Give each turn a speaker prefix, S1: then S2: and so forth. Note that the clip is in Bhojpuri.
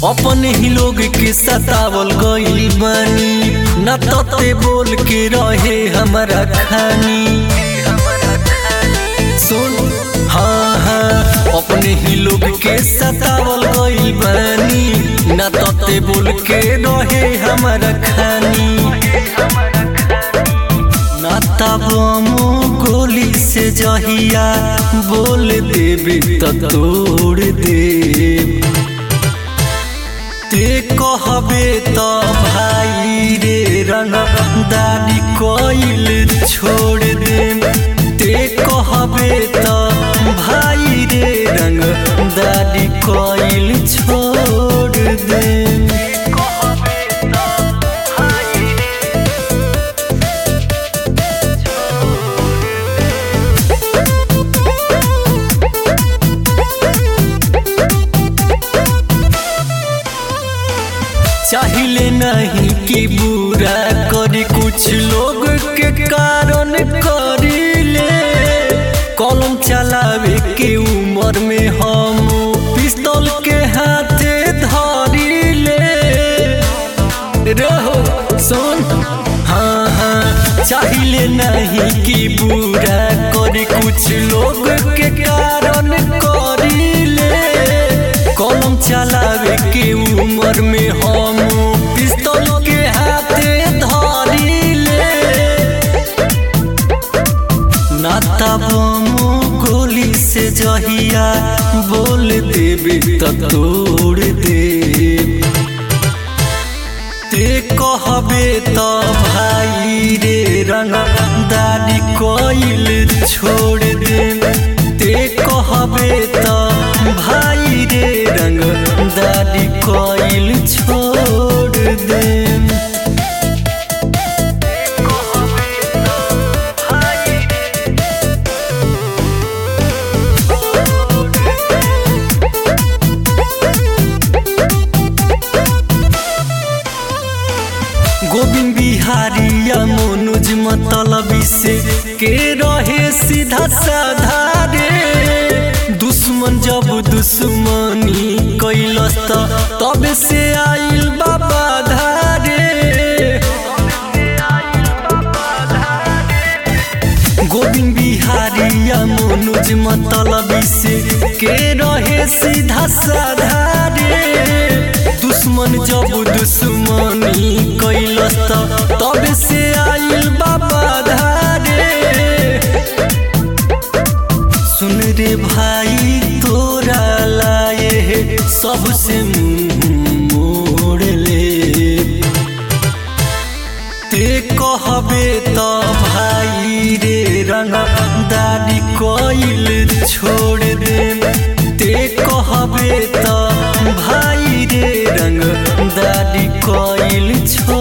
S1: अपने ही लोग के सतावल गइल बानी न तते बोल के रहे हमारा खानी सुन हाँ हाँ अपने ही लोग के सतावल गइल बानी न तते बोल के रहे हमारा खानी ना तबमो गोली से जहिया बोल देबे त तोड़ देब ते कहबे त भाई रे रंग दादी कोइल छोड़ देम ते कहबे त भाई रे रंग दादी कोइल छोड़ देम चाहिए नहीं कि बुरा करी कुछ लोग के कारण करीले कलम चलावे के उम्र में हम पिस्तौल के हाथे धरीले रहो सुन हाँ हाँ चाहिए नहीं कि बुरा करी कुछ लोग के कारण करीले कलम चलावे के उम्र में हम पिस्तौल के हाथे धरीले ना तबमो गोली से जहिया बोल देबे त तोड़ देब ते कहबे त भाई रे रंग दादी कोइल छोड़ देब ते कहबे त भाई रे रंग दादी कोइल छोड़ देब गोविंद बिहारी या मनोज मतलबी से के रहे सीधा साधा रे दुश्मन जब दुश्मनी कैलस त तब से आइल बाबा धारे गोविंद बिहारी या मनोज मतलबी से के रहे सीधा साधा रे दुश्मन जब दुश्मनी कैलस त तब से आइल बाबा धारे सुन रे भाई तोरा लाए सबसे मुंह मोड़ ले ते कहबे त भाई रे रंग दादी कोइल छोड़ देम ते कहबे त भाई रे रंग दादी कोइल छोड़